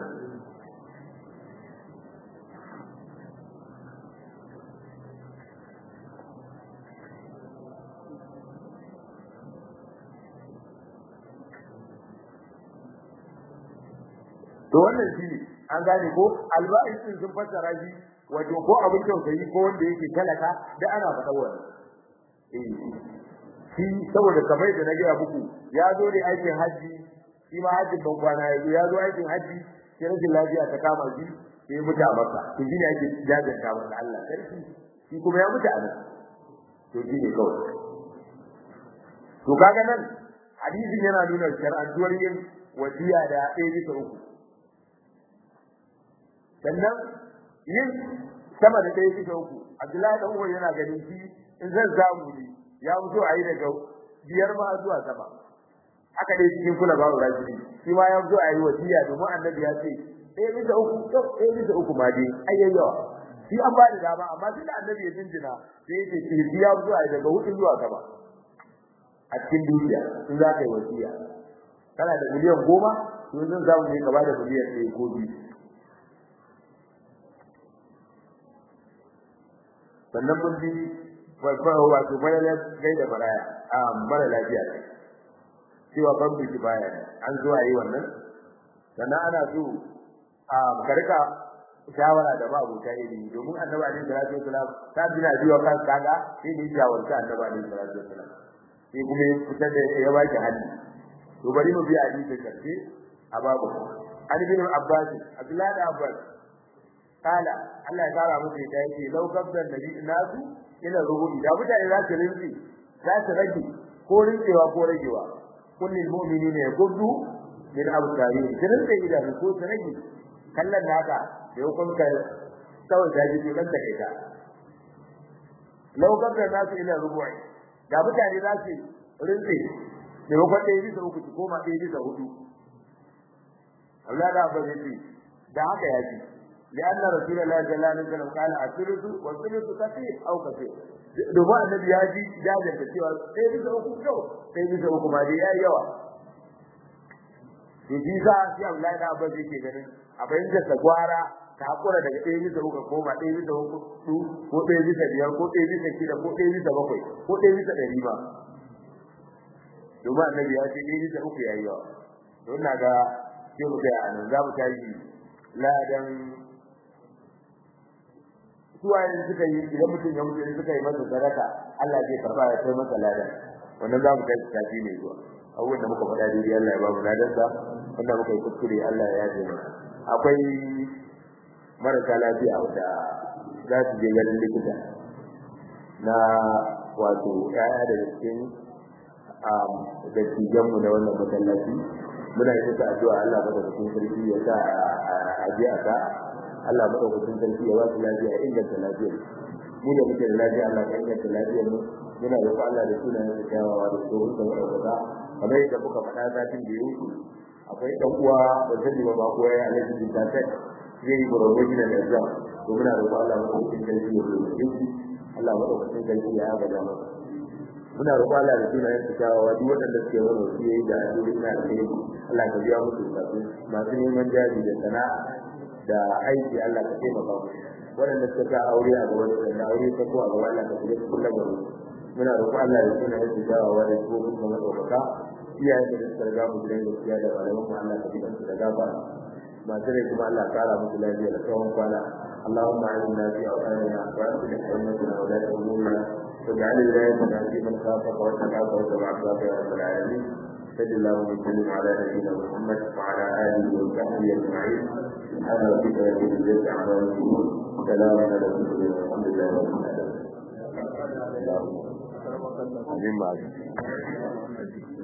S1: to wannan shine an gane ko alba'in din sun fassara shi wato ko abin tausayi ko wanda yake talaka da ana faɗa wannan eh shi saboda kamar da na gaya muku ya zo ne aikin haji shi ma hajjin ban kwana ya zo ya zo aikin haji sai rashin lafiya ta kama shi sai ya mutu a maka to shine ake jajanta masa Allah sarki shi kuma ya mutu a nan to shine kawai to kaga nan hadisin yana nuna shar'antuwar yin wasiya da ɗaya bisa uku sannan yin sama da ɗaya bisa uku Abdullahi dan uwa yana ganin shi in zan zamu ne ya fito a yi daga biyar ma zuwa sama haka dai cikin kula babu rajuli shi ma ya fito a yi wasiya domin annabi ya ce ɗaya bisa uku to ɗaya bisa uku ma dai ayyayyawa shi an ba da dama amma tun da annabi ya jinjina sai ya ce shi ya fito a yi daga hudu zuwa sama a cikin dukiya in za ka yi wasiya kana da miliyan goma to zan zamu ne ka ba da miliyan ɗaya ko biyu sannan mun bi wato mara gai da maraya a mara lafiya ne cewa ban biki baya an zo a yi wannan sannan ana so a karka shawara da ma'abuta ilimi domin annabi alaihi salatu wasalam ta bina biyo kan kaga sai da shawarta annabi alaihi salatu wasalam sai kuma ya fitar da ya baki hali to bari mu bi hadisi karshe a babu an bin abbas abdullahi da abbas kala Allah ya kara musu da yake lau kabdan nabi nasu ila rubu'i da mutane za su rinzi za su rage ko rinjewa ko ragewa kullil mu'minina yaghuddu min absarihim kiran da idan ko su rage kallon naka da hukunta kawai ta ji kan take ta lau kabdan nasu ila rubu'i da mutane za su rinzi da hukun ɗaya bisa uku ko ma ɗaya bisa hudu Allah da abin da da haka ya ji لأن رسول الله صلى الله عليه وسلم قال الثلث والثلث كثير أو كثير domin annabi ya ji jajar da cewa sai bisa uku kyau sai bisa uku ma dai yayi yawa to shi sa shi Abdullahi da Abbas yake ganin a bayyana da gwara ta hakura daga ɗaya bisa uku ko ma ɗaya bisa uku ko ɗaya bisa biyar ko ɗaya bisa shida ko ɗaya bisa bakwai ko ɗaya bisa ɗari ba domin annabi ya ce ɗaya bisa uku yayi yawa don na ga sai mu kai a nan za mu tashi ladan suwaye suka yi idan mutum ya mutu suka yi masa sadaka Allah zai karba ya kai masa ladan wannan za mu kai tafi ne zuwa abubuwan da muka faɗa daidai Allah ya ba mu ladan sa wanda muka yi kuskure Allah ya yaje mana akwai marasa lafiya wanda za su je ganin likita na wato ƴaƴa daga cikin dattijanmu na wannan masallaci muna yi musu addu'a Allah madaukakin sarki ya sa a je a sa Allah madaukakin sarki ya ba su lafiya inganta lafiyar mu da muke da lafiya Allah ka inganta lafiyar mu muna roƙon Allah da sunayen sa kyawawa da tsohon sa madaukaka kamar yadda muka faɗa satin da ya wuce akwai ɗan uwa da sani ba ko ya alaji bin tafet zai yi gurgurwa gina da zam to muna roƙon Allah madaukakin sarki ya roƙe shi Allah madaukakin sarki ya yaga masa muna roƙon Allah da sunayen sa kyawawa duk waɗanda suke mana wasu yayi da addu'o'i na alheri Allah ka biya musu bukatu masu neman jari da sana'a da aiki Allah ka taimaka mu waɗanda suka sa aure a gaban su da aure ta ko a gaban Allah ka shiga cikin lamarin muna roƙon Allah ya tuna yadda dawowa da su kuma madaukaka iyayen da suka riga mu gidan gaskiya da malaman mu Allah ka bi su da gafara masu rai kuma Allah kara musu lafiya da tsawon kwana اللهم اعنا في اوطاننا واصلح امتنا ولاة امورنا واجعل ولايتنا في من خافك واتقاك واتبع عبادك يا رب العالمين صلى الله وسلم على نبينا محمد وعلى اله وصحبه اجمعين سبحان ربك رب العزه عما يصفون سلام على المرسلين والحمد لله رب العالمين. اللهم